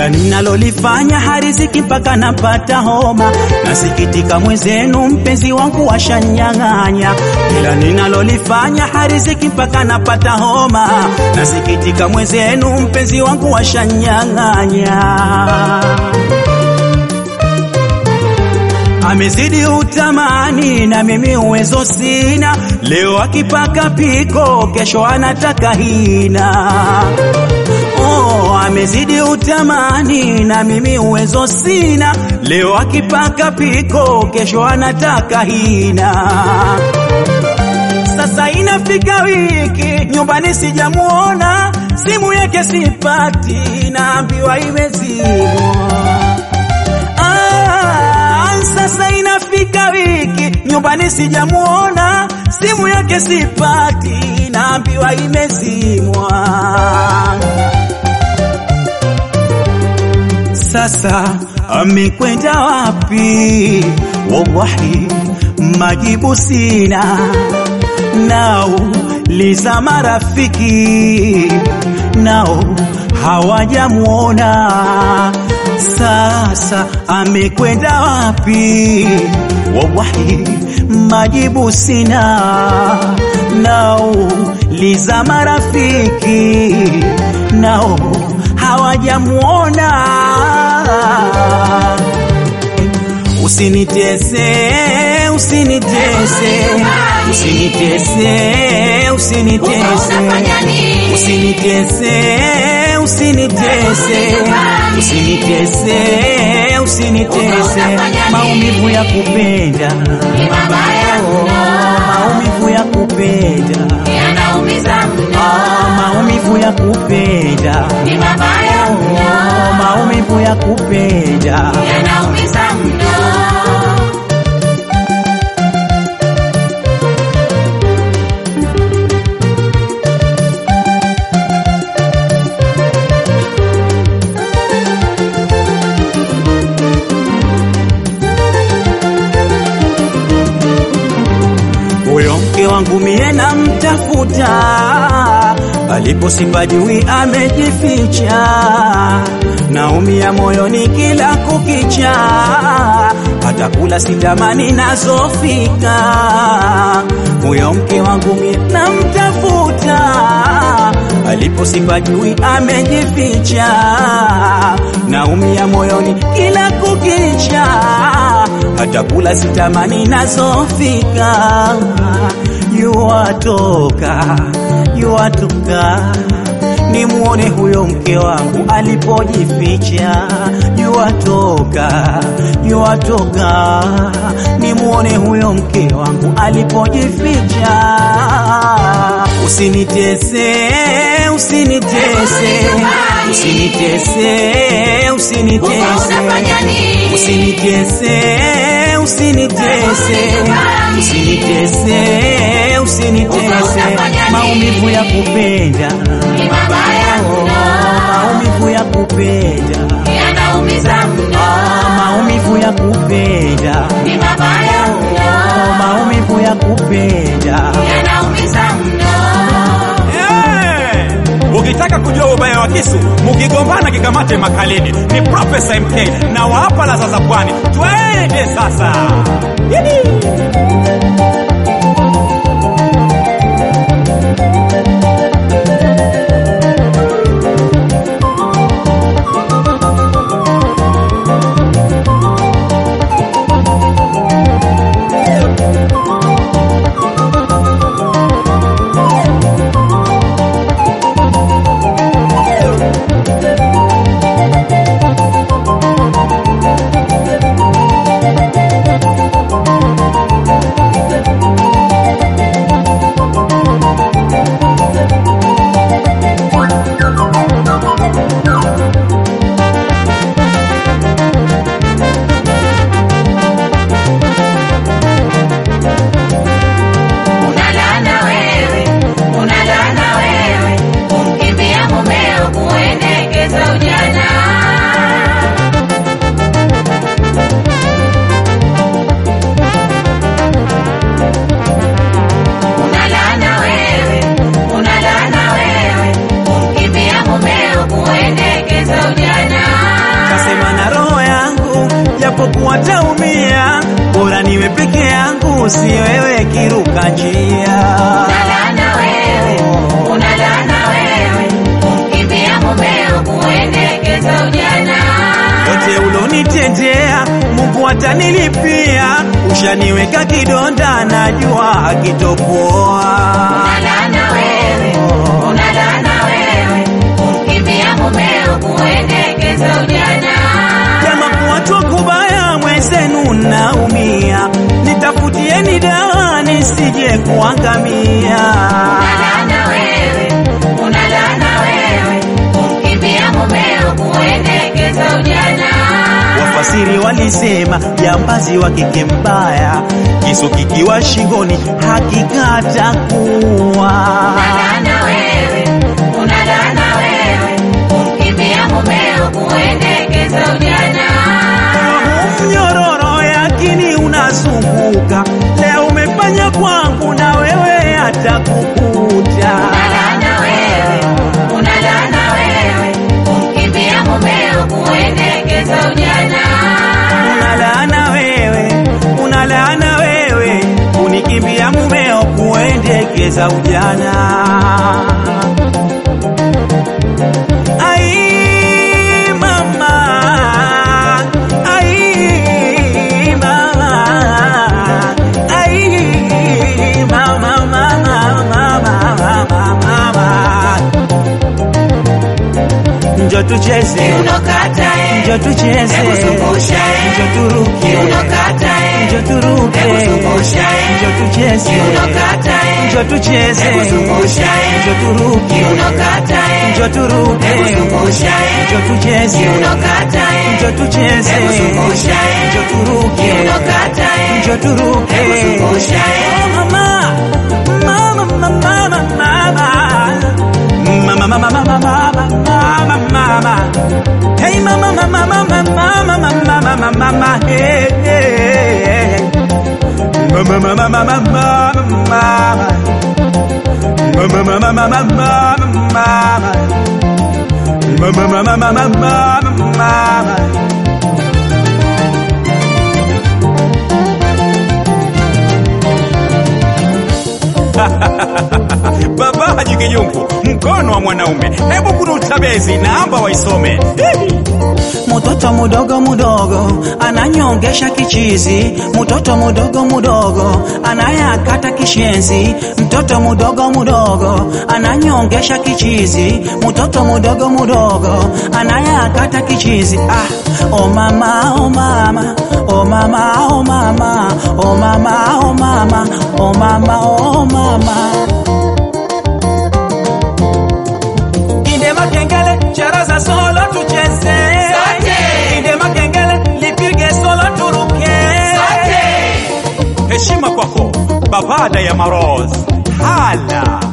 kila ninalolifanya hariziki mpaka napata homa. Nasikitika mwenzenu, mpenzi wangu washanyang'anya. Kila ninalolifanya hariziki mpaka napata homa. Nasikitika mwenzenu, mpenzi wangu washanyang'anya. Amezidi utamani na mimi uwezo sina. Leo akipaka piko, kesho anataka hina. Oh, amezidi utamani na mimi uwezo sina. Leo akipaka piko, kesho anataka hina. Sasa inafika wiki nyumbani sijamuona, simu yake sipati, naambiwa imezimwa. Ah, sasa inafika wiki nyumbani sijamuona, simu yake sipati, naambiwa imezimwa. Sasa amekwenda wapi? Wallahi majibu sina. Nao liza marafiki nao hawajamuona. Sasa amekwenda wapi? Wallahi majibu sina. Nao liza marafiki nao hawajamuona. Usinitese, usinitese, usinitese, usinitese, usinitese, usinitese, usinitese, usinitese, maumivu ya kupenda, oh, maumivu ya kupenda, ah, maumivu ya kupenda, oh, maumivu ya kupenda. Huyo mke wangu mie namtafuta, alipo sipajui amejificha, naumia moyoni kila kukicha, hata kula sitamani nazofika. Huyo mke wangu mie namtafuta, alipo sipajui amejificha, naumia moyoni kila kukicha hata kula sitamani nazofika. Yuwatoka, yuwatoka, nimuone huyo mke wangu alipojificha. Yuwatoka, yuwatoka, nimuone huyo mke wangu alipojificha. Usinitese, usinitese, usinitese, usinitese, usinitese, usinitese, usinitese, usinitese, maumivu ya kupenda, oh, maumivu ya kupenda, ah, maumivu ya kupenda, oh, maumivu ya kupenda. Eh, Ukitaka kujua ubaya wa kisu, mukigombana kikamate makalini. Ni Profesa MK na waapa la sasa pwani. Twende sasa. Yidi. harusi wewe kiruka njia Unalana wewe, unalana wewe, kumkimbia mumeo kuendekeza ujana. yote ulonitendea Mungu atanilipia ushaniweka kidonda najua akitopoa Unalana wewe, unalana wewe, kumkimbia mumeo kuendekeza ujana. Kama kuwachwa kubaya mwenzenu naumia, nitafutieni dawa nisije kuangamia. Unalana wewe, unalana wewe, kumkimbia mumeo kuendekeza ujana. Wafasiri walisema jambazi wa kike mbaya, kisu kikiwa shingoni hakikata kuwa. Unalana wewe, unalana wewe, kumkimbia mumeo kuendekeza ujana. Mnyororo yakini unazunguka, leo umefanya kwangu na wewe atakukuta. Unalana wewe, unalana wewe, kumkimbia mumeo kuendekeza ujana. Unalaana wewe, unalaana wewe, unikimbia mumeo kuendekeza ujana. Ai mama, ai mama, ai mama, mama, mama, mama, mama. Njoo tucheze, Unokata eh, njoo tucheze, Hebu zungusha, eh. njoo turuke, unokata eh, njoo turuke, Hebu zungusha, eh. njoo tucheze, unokata eh, njoo tucheze, Hebu zungusha, eh. njoo turuke, unokata eh, njoo turuke, Hebu zungusha, eh. njoo tucheze, unokata eh, njoo tucheze, Hebu zungusha, eh. njoo turuke, unokata eh, njoo turuke. Hebu zungusha, eh. Oh mama, mama, mama, mama, mama. Mama, mama, mama, mama, mama, mama. Hey mama, mama, mama, mama, mama, mama, mama, hey, hey, hey. Mama, mama, mama, mama, mama. Mama, mama, mama, mama, mama. Mama, mama, mama, mama, mama. Baba Haji Kijungu, mkono wa mwanaume. Hebu kuruta bezi, naomba waisome. Mtoto mudogo mudogo ananyongesha kichizi, mtoto mudogo mudogo anayakata kishenzi, mtoto mudogo mudogo ananyongesha kichizi, mtoto mudogo mudogo anayakata kichizi. Ah, oh mama, oh mama, oh mama, oh mama, oh mama, oh mama, oh mama, oh mama. Inde makengele charaza solo tucheze Sote. Inde makengele lipige solo turuke Heshima kwako Babada ya Maroz. Hala.